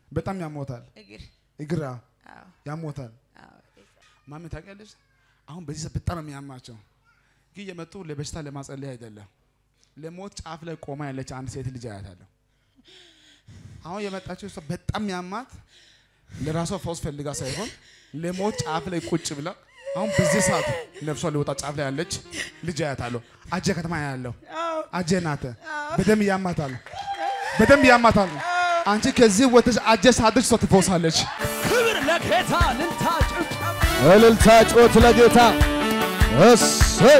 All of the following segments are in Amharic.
በጣም ያሞታል። እግር እግራ አዎ ያሞታል። አዎ ማሚ ታውቂያለሽ፣ አሁን በዚህ ሰዓት በጣም ነው የሚያማቸው። ግን የመጡ ለበሽታ ለማጸለይ አይደለም፣ ለሞት ጫፍ ላይ ቆማ ያለች አንድ ሴት ልጅ አያታለሁ። አሁን የመጣችው እሷ በጣም ያማት ለራሷ ፈውስ ፈልጋ ሳይሆን ለሞት ጫፍ ላይ ቁጭ ብላ አሁን በዚህ ሰዓት ነፍሷ ሊወጣ ጫፍ ላይ ያለች ልጅ አያታለሁ። አጀ ከተማ ያለው አዎ አጀ ናተ በደንብ ያማታል፣ በደንብ ያማታል። አንቺ ከዚህ ወጥተሽ አጀ ሳድርሽ ሰው ትፈውሳለች። ክብር ለጌታ ልልታ ጭብጨባ እልልታ ጮት ለጌታ እሰይ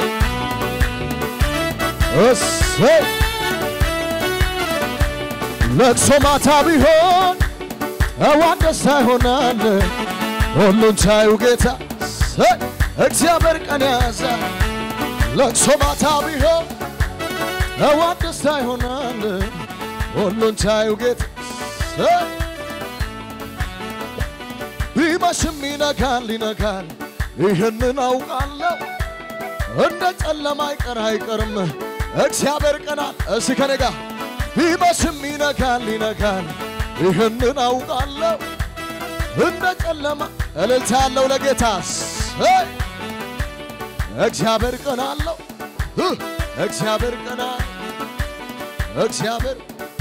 እሰይ ለቅሶ ማታ ቢሆን እዋን ደስታ ይሆናል ሁሉን ቻዩ ጌታ እሰይ እግዚአብሔር ቀን ያዘ ለቅሶ ማታ ቢሆን እዋን ደስታ ይሆናል ሁሉን ቻዩ ጌታ እሰይ ቢመሽም ይነጋል ይነጋል፣ ይህንን አውቃለሁ። እንደ ጨለማ አይቀር አይቀርም እግዚአብሔር ቀናል። እስ ከኔ ጋር ቢመሽም ይነጋል ይነጋል፣ ይህንን አውቃለሁ። እንደ ጨለማ እልልታ ያለው ለጌታ እሰይ! እግዚአብሔር ቀናለሁ። እግዚአብሔር ቀና እግዚአብሔር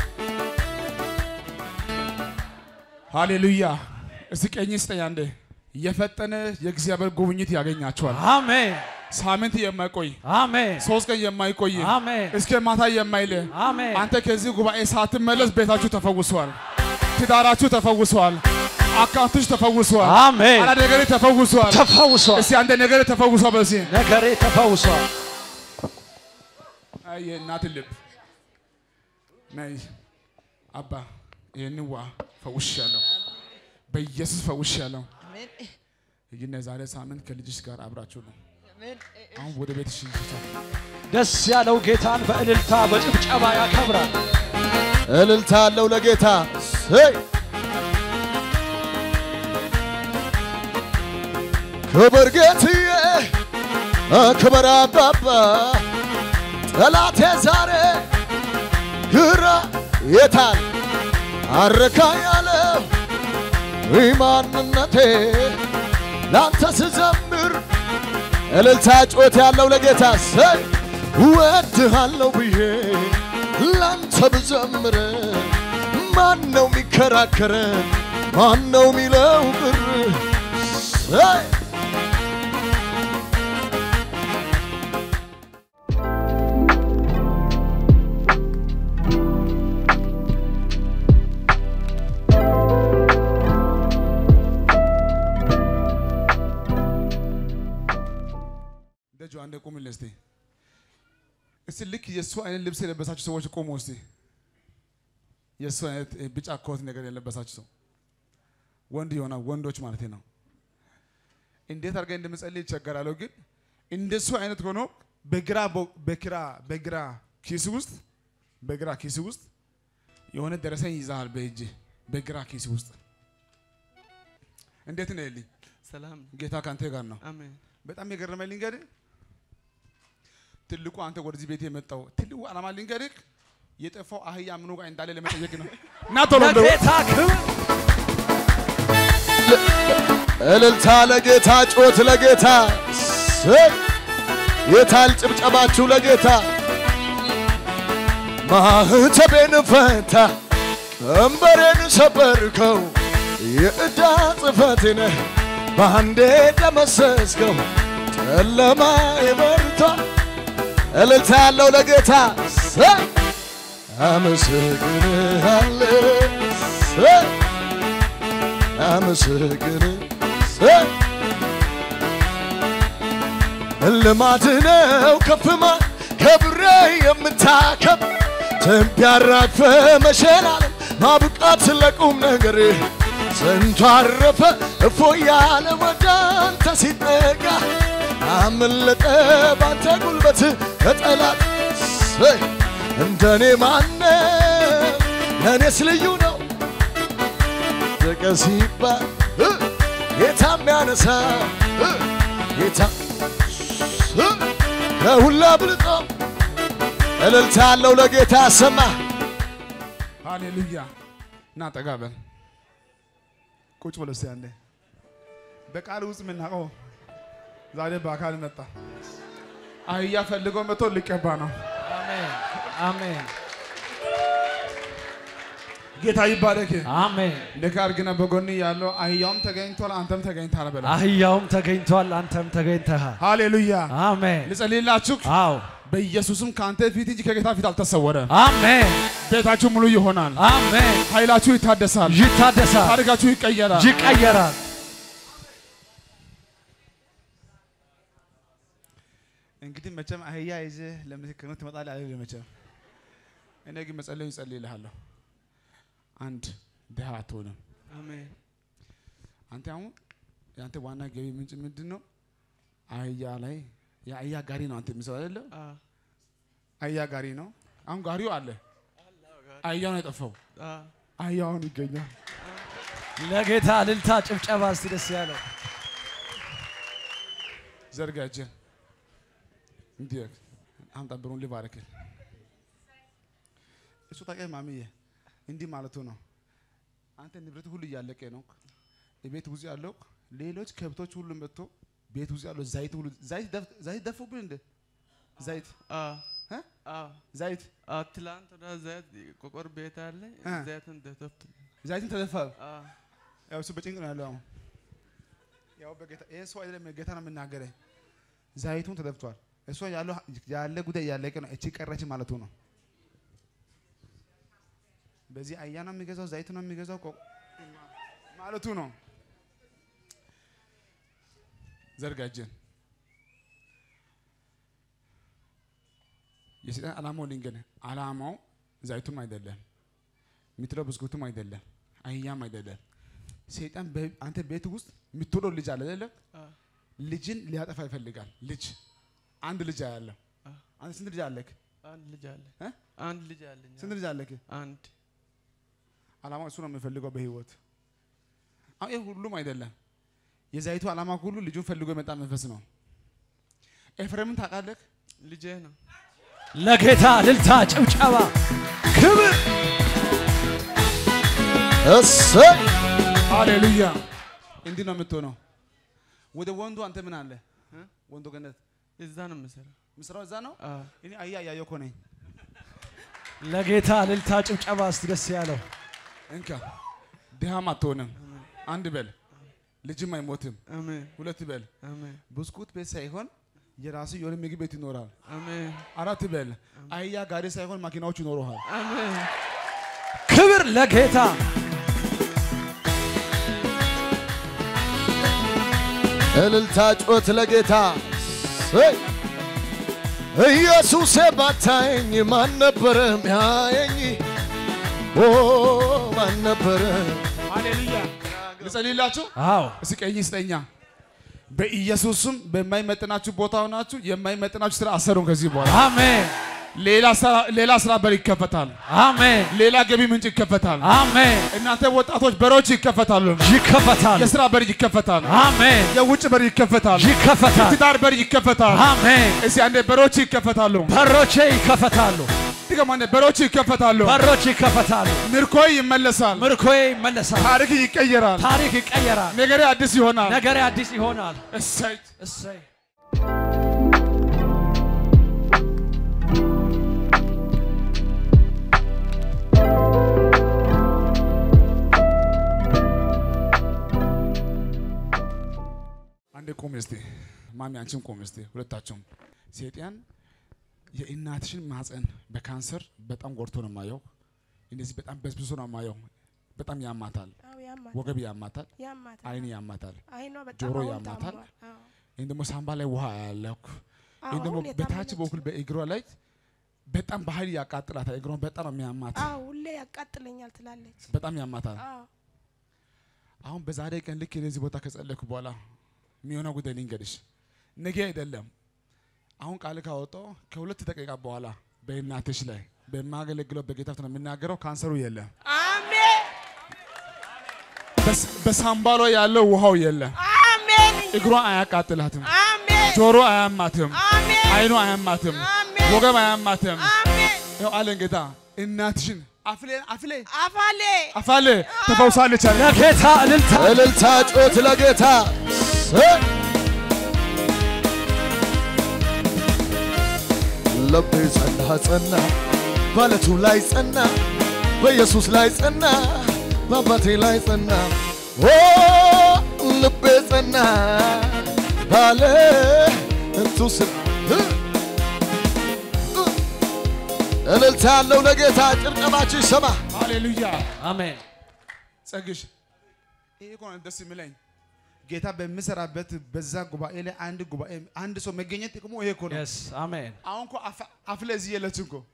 ሃሌሉያ። እስቲ ቀኝ ስጠኝ አንዴ። የፈጠነ የእግዚአብሔር ጉብኝት ያገኛቸዋል። አሜን ሳምንት የማይቆይ አሜን ሶስት ቀን የማይቆይ አሜን እስከ ማታ የማይል አሜን አንተ ከዚህ ጉባኤ ሳትመለስ ቤታችሁ ተፈውሷል፣ ትዳራችሁ ተፈውሷል፣ አካውንትሽ ተፈውሷል፣ አሜን አላ ነገሬ ተፈውሷል። ተፈውሷል። እስቲ አንተ ነገሬ ተፈውሷል። በዚህ ነገሬ ተፈውሷል። አይ የእናት ልብ ነይ አባ ይህን ዋ ፈውሻለሁ፣ በኢየሱስ ፈውሻለሁ። አሜን ይህን ዛሬ ሳምንት ከልጅሽ ጋር አብራችሁ ነው። አሜን አሁን ወደ ቤትሽ ይዘሻል። ደስ ያለው ጌታን በእልልታ በጭብጨባ ያከብራል። እልልታ አለው ለጌታ እሰይ! ክብር ጌትዬ ክብር አባባ ጠላቴ ዛሬ ግራ የታል አረካ ያለው ማንነቴ ላንተ ስዘምር እልልታ ጮት ያለው ለጌታ ሰይ እወድሃለሁ ብዬ ላንተ ብዘምር ማን ነው የሚከራከረን? ማን ነው የሚለው ቅር ሰይ ደጁ አንዴ ቁምልኝ እስቲ። እስቲ ልክ የእሱ አይነት ልብስ የለበሳችሁ ሰዎች ቆሙ እስቲ። የእሱ አይነት እ, ቢጫ ኮት ነገር የለበሳችሁ ሰው ወንድ ይሆናል፣ ወንዶች ማለት ነው። እንዴት አድርገህ እንደምጸልይ ይቸገራለሁ፣ ግን እንደሱ አይነት ሆኖ በግራ ቦ- በግራ በግራ ኪስ ውስጥ በግራ ኪስ ውስጥ የሆነ ደረሰኝ ይዛሃል በእጅ በግራ ኪስ ውስጥ እንዴት ነው ልኝ ሰላም ጌታ ካንተ ጋር ነው። አሜን። በጣም የገረመኝ ልንገርህ፣ ትልቁ አንተ ወደዚህ ቤት የመጣው ትልቁ ዓላማ ልንገርህ፣ የጠፋው አህያ ምኑ ጋር እንዳለ ለመጠየቅ ነው። እና ቶሎ እንደው ለጌታ ክብር እልልታ ለጌታ ጮት ለጌታ እሰይ! የታል ጭብጨባችሁ ለጌታ ማህተቤን ፈታ ቀንበሬን ሰበርከው የዕዳ ጽሕፈቴን በአንዴ ደመሰስከው ጨለማ የበርታ እልልታ ያለው ለጌታ እሰይ! አመሰግንሃለሁ እሰይ! አመሰግን ልማድ ነው ከፍማ ከብሬ የምታከብ ትቢያ አራግፈ መሸላለም ማብቃት ለቁም ነገር ስንቱ አረፈ እፎ ያለ ወደ አንተ ሲጠጋ አመለጠ ባንተ ጉልበት ከጠላት እሰይ! እንደኔ ማነ ለእኔስ ልዩ ነው ደቀ ሲባል እ ጌታ የሚያነሳ እ ጌታ እ ከሁላ ብልጦ እልልታ ያለው ለጌታ ያሰማ ሃሌሉያ። እና ጠጋ በል ቁጭ ብሎ እስኪ አንዴ በቃል ውስጥ የምናውቀው ዛሬ በአካል መጣ። አህያ ፈልጎ መጥቶ ሊቀባ ነው። አሜን አሜን ጌታ ይባረክ። አሜን። ንካር ግን በጎን ያለው አህያውም ተገኝቷል፣ አንተም ተገኝታል በለው። አህያውም ተገኝቷል፣ አንተም ተገኝተሃል። ሃሌሉያ። አሜን። ልጸልይላችሁ። አዎ በኢየሱስም ከአንተ ፊት እንጂ ከጌታ ፊት አልተሰወረም። አሜን ቤታችሁ ሙሉ ይሆናል። አሜን። ኃይላችሁ ይታደሳል። ይታደሳል፣ ታሪካችሁ ይቀየራል። ይቀየራል። እንግዲህ መቼም አህያ ይዘህ ለምስክርነት ትመጣለህ አይደል? መቼም እኔ ግን መጸለዩ ይጸልይልሃለሁ። አንድ ድሃ አትሆንም። አሜን አንተ አሁን የአንተ ዋና ገቢ ምንጭ ምንድን ነው? አህያ ላይ የአህያ ጋሪ ነው አንተ የሚሰው አይደለ? አ አህያ ጋሪ ነው። አሁን ጋሪው አለ፣ አህያው ነው የጠፋው። አ አህያው አሁን ይገኛል። ለጌታ እልልታ፣ ጭብጨባ እስቲ ደስ ያለው ዘርጋ እጅን እንዲህ አምጣ፣ ብሩን ልባርክ። እሱ ታውቂያለሽ ማሚዬ፣ እንዲህ ማለቱ ነው። አንተ ንብረት ሁሉ እያለቀ ነው። ቤት ውስጥ ያለው ሌሎች ከብቶች ሁሉ መጥቶ ቤት ውስጥ ያለው ዘይት ሁሉ ዘይት ደፍ- ዘይት ደፉብን እንደ ዘይት አ እ? አ ዘይት አ ትላንት ወደ ዘይት ቆቆር ቤት አለ አ። ዘይትን ደተፍት ዘይትን ተደፋ። አ ያው እሱ በጭንቅ ነው ያለው። አሁን ያው በጌታ ይሄ ሰው አይደለም ጌታ ነው የምናገረ። ዘይቱን ተደፍቷል። እሷ ያለው ያለ ጉዳይ እያለቀ ነው። እቺ ቀረች ማለቱ ነው። በዚህ አያ ነው የሚገዛው፣ ዘይት ነው የሚገዛው ቆ- ማለቱ ነው። ዘርጋጀን የሰይጣን ዓላማው ልንገርህ፣ ዓላማው ዘይቱም አይደለም፣ የምትለው ብስኩቱም አይደለም፣ አህያም አይደለም። ሰይጣን በ- አንተ ቤት ውስጥ የምትወለው ልጅ አለ አይደለም? አ ልጅን ሊያጠፋ ይፈልጋል። ልጅ አንድ ልጅ አለ። አ አንተ ስንት ልጅ አለክ? አንድ ልጅ አለ እ? አንድ ልጅ አለኝ ስንት ልጅ አለክ? አንድ ዓላማው እሱ ነው የሚፈልገው በህይወት። አሁን ይህ ሁሉም አይደለም። የዛይቱ ዓላማ ሁሉ ልጁን ፈልጎ የመጣ መንፈስ ነው። ኤፍሬምን ታውቃለህ? ልጄ ነው ለጌታ እልልታ፣ ጭብጨባ፣ ክብር እሰይ ሃሌሉያ። እንዲህ ነው የምትሆነው። ወደ ወንዱ አንተ ምን አለ እ? ወንዱ ገነት እዛ ነው የምሰራው ምስራው እዛ ነው። አ እኔ አያ እያየሁ እኮ ነኝ። ለጌታ እልልታ፣ ጭብጨባ እስቲ ደስ ያለው እንካ ድሃም አትሆንም። አንድ በል ልጅም አይሞትም። አሜን ሁለት በል አሜን ብስኩት ቤት ሳይሆን የራሱ የሆነ ምግብ ቤት ይኖራል። አሜን አራት በል አህያ ጋሪ ሳይሆን ማኪናዎች ይኖረሃል። አሜን ክብር ለጌታ እልልታ ጮት ለጌታ እሰይ ኢየሱሴ ባታየኝ ማን ነበረ ሚያየኝ ኦ ማን ነበረ ሃሌሉያ ልጸልይላችሁ። አዎ እስኪ ቀኝ ስጠኛ። በኢየሱስም በማይመጥናችሁ ቦታ ሆናችሁ የማይመጥናችሁ ስራ አሰሩን። ከዚህ በኋላ አሜን ሌላ ስራ ሌላ ስራ በር ይከፈታል። አሜን ሌላ ገቢ ምንጭ ይከፈታል። አሜን እናንተ ወጣቶች በሮች ይከፈታሉ። ይከፈታል የስራ በር ይከፈታል። አሜን የውጭ በር ይከፈታል። ይከፈታል ትዳር በር ይከፈታል። አሜን እስኪ አንዴ በሮች ይከፈታሉ። በሮቼ ይከፈታሉ ድገም አንዴ በሮች ይከፈታሉ። በሮች ይከፈታሉ ምርኮ ይመለሳል። ምርኮዬ ይመለሳል ታሪክ ይቀየራል። ታሪክ ይቀየራል ነገሬ አዲስ ይሆናል። ነገሬ አዲስ ይሆናል እሰይ እሰይ አንዴ ቁም እስቲ ማሚ፣ አንቺም ቁም እስቲ ሁለታችሁም። ሴጣን የእናትሽን ማህፀን በካንሰር በጣም ጎድቶ ነው የማየው። እንደዚህ በጣም በስብሶ ነው የማየው። በጣም ያማታል፣ አዎ ያማታል፣ ወገብ ያማታል፣ ያማታል። አይን ያማታል፣ አይኗ በጣም ጆሮ አሁን ያማታል። ታሟል። አዎ። ይህን ደግሞ ሳምባ ላይ ውሃ ያለኩ አዎ፣ ይህን ደግሞ አሁን በታች የታመመች። በኩል በእግሯ ላይ በጣም በኃይል ያቃጥላታል። እግሯን በጣም ነው የሚያማት፣ አዎ ሁሌ ያቃጥለኛል ትላለች። በጣም ያማታል። አዎ አሁን በዛሬ ቀን ልክ የዚህ ቦታ ከጸለይኩ በኋላ የሚሆነው ጉዳይ ልንገርሽ፣ ነገ አይደለም። አሁን ቃል ካወጣው ከሁለት ደቂቃ በኋላ በእናትሽ ላይ በማገለግለው በጌታ ፊት ነው የምናገረው። ካንሰሩ የለም። አሜን በስ- በሳምባ ላይ ያለው ውሃው የለም። አሜን እግሯ አያቃጥላትም፣ አሜን ጆሮ አያማትም፣ አሜን አይኑ አያማትም፣ አሜን ወገብ አያማትም። አሜን ይኸው አለን ጌታ እናትሽን አፍሌ አፍሌ አፋሌ አፋሌ ተፈውሳለች አለ። ለጌታ እልልታ እልልታ ጮት ለጌታ እሰይ! ልቤ ጸና ጸና ባለቱ ላይ ጸና በኢየሱስ ላይ ጸና በአባቴ ላይ ጸና ኦ ልቤ ጸና ባለ እንቱ ስም እልልታ ያለው ለጌታ ጭብጨባችሁ ይሰማ። ሃሌሉያ አሜን ጸግሽ ይሄ እኮ ነው ደስ የሚለኝ ጌታ በሚሰራበት በዛ ጉባኤ ላይ አንድ ጉባኤ አንድ ሰው መገኘት ጥቅሙ ይሄ እኮ ነው። የስ አሜን አሁን እኮ አፍ- አፍሌ እዚህ የለችም እኮ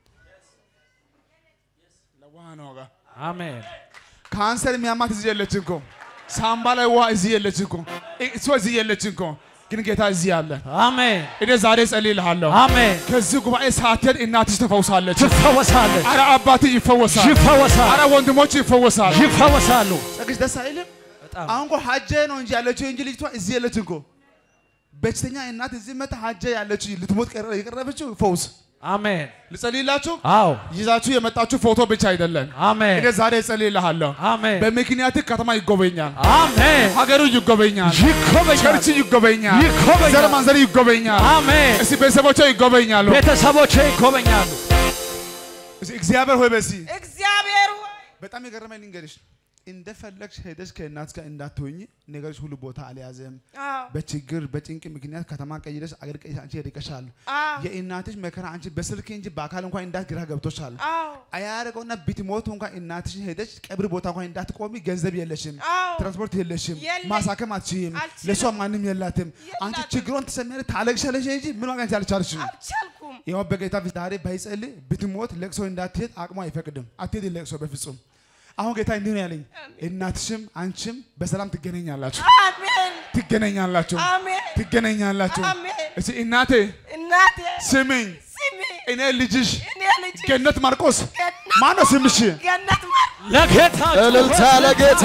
ለውሃ ነው ጋር አሜን ካንሰር የሚያማት እዚህ የለችም እኮ ሳምባ ላይ ውሃ እዚህ የለችም እኮ እሷ እዚህ የለችም እኮ ግን ጌታ እዚህ አለ። አሜን እኔ ዛሬ ጸልይልሃለሁ። አሜን ከዚህ ጉባኤ ሳትሄድ እናትሽ ተፈውሳለች። ትፈወሳለች አረ አባት ይፈወሳል። ይፈወሳል አረ ወንድሞች ይፈወሳል። ይፈወሳሉ ጸግሽ ደስ አይልም? በጣም አሁን እኮ ሀጀ ነው እንጂ ያለችው እንጂ ልጅቷ እዚህ የለችም እኮ። በሽተኛ እናት እዚህ መታ ሀጀ ያለችው ልትሞት ቀረ- የቀረበችው ፈውስ አሜን ልጸልይላችሁ። አዎ ይዛችሁ የመጣችሁ ፎቶ ብቻ አይደለም። አሜን እኔ ዛሬ እጸልይልሃለሁ። አሜን በምክንያት ከተማ ይጎበኛል፣ አሜን ሀገሩ ይጎበኛል፣ ይጎበኛል ቸርች ይጎበኛል፣ ይጎበኛል። ዘር ማንዘር ይጎበኛል። አሜን እስቲ ቤተሰቦቿ ይጎበኛሉ። ቤተሰቦቼ ይጎበኛሉ እስቲ እግዚአብሔር ሆይ በሲ እግዚአብሔር ሆይ በጣም የገረመኝ ልንገርሽ፣ እንደፈለግሽ ሄደሽ ከእናት ጋር እንዳትሆኝ ነገሮች ሁሉ ቦታ አልያዘም። አዎ በችግር በጭንቅ ምክንያት ከተማ ቀይረሽ አገር ቀይረሽ አንቺ ሄደሻል። አዎ የእናትሽ መከራ አንቺ በስልክ እንጂ በአካል እንኳን እንዳት ግራ ገብቶሻል። አዎ አያደርገውና ብትሞቱ እንኳን እናትሽን ሄደሽ ቀብር ቦታ እንኳን እንዳትቆሚ ገንዘብ የለሽም፣ አዎ ትራንስፖርት የለሽም፣ የለኝ። ማሳከም አትችይም፣ አልችልም። ለእሷ ማንም የላትም። አንቺ የላትም። ችግሯን ትሰሚያለሽ፣ ታለቅሻለሽ እንጂ ምን ዋጋ አንቺ አልቻልሽም። አልቻልኩም ይኸው በጌታ ፊት ዛሬ ባይጸልይ ብትሞት ለቅሶ እንዳትሄድ አቅሟ አይፈቅድም። አትሄድ ለቅሶ በፍጹም። አሁን ጌታ እንዲህ ነው ያለኝ፣ እናትሽም አንቺም በሰላም ትገናኛላችሁ፣ አሜን ትገናኛላችሁ፣ አሜን ትገናኛላችሁ። አሜን እስቲ እናቴ እናቴ ስሚኝ፣ ስሚ እኔ ልጅሽ እኔ ልጅ ገነት ማርቆስ ገነት ማነው ስምሽ? ገነት ማር ለጌታ እልልታ ለጌታ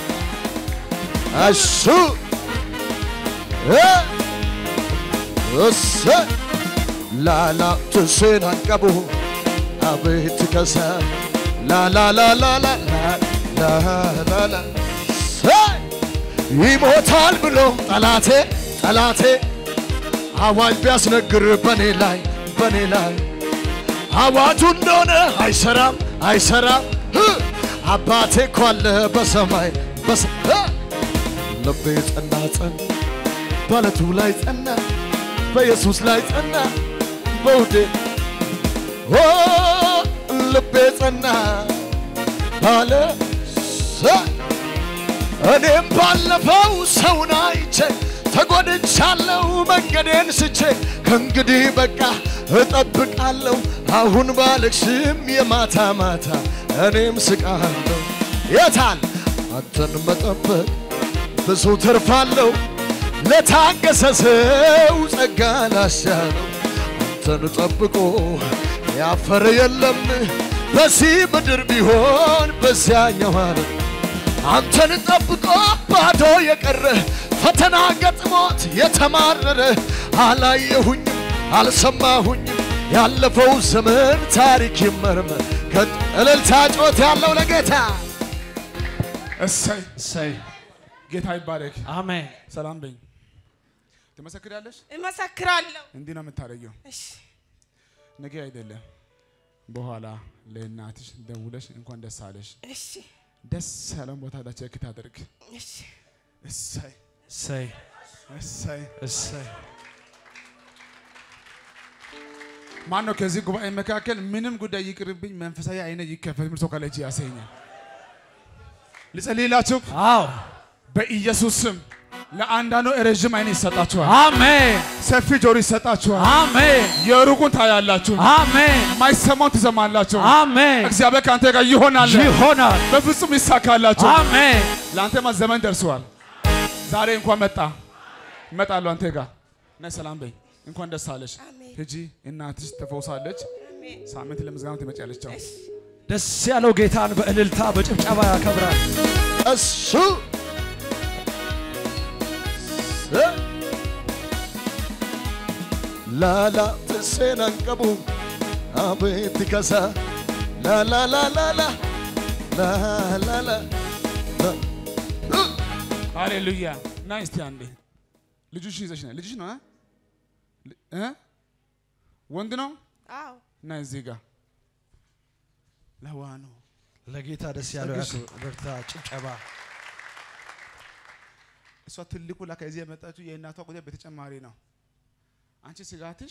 እሱ እ እሰይ ላላ ትሴን አንቀቡ አቤት ከሰ ላላላላላ ላላላ እሰይ ይሞታል ብሎ ጠላቴ ጠላቴ አዋጅ ቢያስነግር በኔ ላይ በኔ ላይ አዋጁ እንደሆነ አይሰራም አይሰራም እ አባቴ እኮ አለ በሰማይ በሰ እ ልቤ ጸና ጸና ባለቱ ላይ ጸና በኢየሱስ ላይ ጸና በውዴ ኦ ልቤ ጸና ባለ ሰ- እኔም ባለፈው ሰውን አይቼ ተጎድቻለሁ መንገዴን ስቼ ከእንግዲህ በቃ እጠብቃለሁ አሁን ባለቅስም የማታ ማታ እኔም ስቃለሁ የታል አንተን መጠበቅ ብዙ ትርፋለሁ ለታገሰ ሰው ጸጋ ላሻለው አንተን ጠብቆ ያፈረ የለም በዚህ ምድር ቢሆን በዚያኛው ዓለም አንተን ጠብቆ ባዶ የቀረ ፈተና ገጥሞት የተማረረ አላየሁኝም አልሰማሁኝም ያለፈው ዘመን ታሪክ ይመርመር ከጥ- እልልታ ጮት ያለው ለጌታ እሰይ እሰይ ጌታ ይባረክ። አሜን ሰላም በኝ። ትመሰክሪያለሽ? እመሰክራለሁ እንዲህ ነው የምታደርጊው። እሺ ነገ አይደለም በኋላ ለእናትሽ ደውለሽ እንኳን ደስ አለሽ፣ እሺ ደስ ያለን ቦታ ዳ ቼክ ታደርግ። እሺ እሰይ እሰይ እሰይ። እሰይ ማን ነው ከዚህ ጉባኤ መካከል ምንም ጉዳይ ይቅርብኝ መንፈሳዊ አይነ ይከፈት ምርቶ ካለች ያሰኛል። ልጸልይላችሁ አዎ በኢየሱስ ስም ለአንዳንዱ ረዥም አይን ይሰጣችኋል፣ አሜን ሰፊ ጆሮ ይሰጣችኋል። አሜን የሩቁን ታያላችሁ፣ አሜን የማይሰማውን ትሰማላችሁ። አሜን እግዚአብሔር ከአንተ ጋር ይሆናል፣ ይሆናል በፍጹም ይሳካላችሁ። አሜን ለአንተማ ዘመን ደርሰዋል። ዛሬ እንኳን መጣ እመጣለሁ አንተ ጋር እና ሰላም በይ። እንኳን ደስ አለሽ። አሜን ሂጂ እናትሽ ተፈውሳለች። አሜን ሳምንት ለምዝጋና ትመጪያለሽ። ቻው። ደስ ያለው ጌታን በእልልታ በጭብጨባ ያከብራል እሱ ላላ ትሴን አንቀቡ አቤት ከሳ ላላላላላ ላላላ ሃሌሉያ ና እስቲ አንዴ ልጁሽን ይዘሽ ና ልጅሽ ነው እ? እ? ወንድ ነው አዎ ና እዚህ ጋር ለዋ ነው ለጌታ ደስ ያለው ጸግሽ። ያክብር። እልልታ፣ ጭብጨባ እሷ ትልቁ ላ ከዚህ የመጣችው የእናቷ ጉዳይ በተጨማሪ ነው። አንቺ ስጋትሽ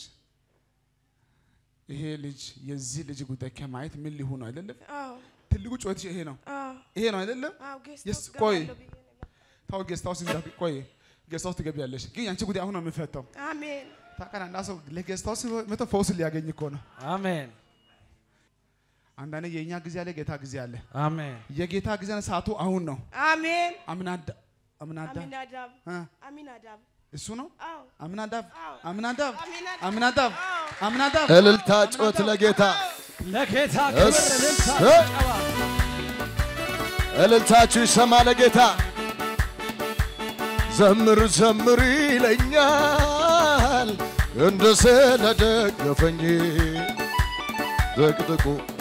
ይሄ ልጅ የዚህ ልጅ ጉዳይ ከማየት ምን ሊሆን ነው አይደለም? አዎ ትልቁ ጩኸትሽ ይሄ ነው አዎ ይሄ ነው አይደለም? አዎ ጌስት የስ- ሃውስ ቆይ። ገባለሁ ብዬ ነው። ታው ጌስት ሃውስ እንዳት ቆይ ጌስት ሃውስ ትገቢያለሽ፣ ግን ያንቺ ጉዳይ አሁን ነው የሚፈታው። አሜን ታውቃለህ፣ አንዳ ሰው ለጌስት ሃውስ መቶ ፈውስ ሊያገኝ እኮ ነው። አሜን አንዳንዴ የእኛ ጊዜ አለ፣ ጌታ ጊዜ አለ። አሜን የጌታ ጊዜ ሰዓቱ አሁን ነው። አሜን አምናዳ አምናዳ አሚናዳብ እ? አሚናዳብ እሱ ነው አዎ አምናዳብ አዎ አምናዳብ አሚናዳብ አምናዳብ አዎ አምናዳብ እልልታ ጩኸት ለጌታ ለጌታ ክብር እስ- እልልታ እ- ጭብጨባ እልልታችሁ ይሰማ ለጌታ ዘምር ዘምር ይለኛል እንደ ስለደገፈኝ ጥቅጥቁ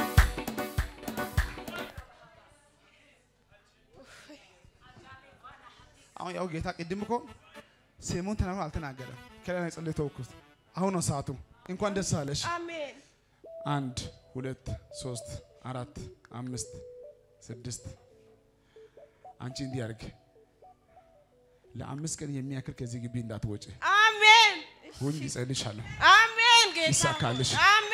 አሁን ያው ጌታ ቅድም እኮ ስሙን ተናግሮ አልተናገረም። ከላይ ነው የጸለይ ተውኩት። አሁን ነው ሰዓቱ። እንኳን ደስ አለሽ። አሜን አንድ ሁለት ሶስት አራት አምስት ስድስት አንቺ እንዲህ አድርግ። ለአምስት ቀን የሚያክል ከዚህ ግቢ እንዳትወጪ አሜን ሁኝ ይጸልሻለሁ። አሜን ጌታ ይሳካልሽ። አሜን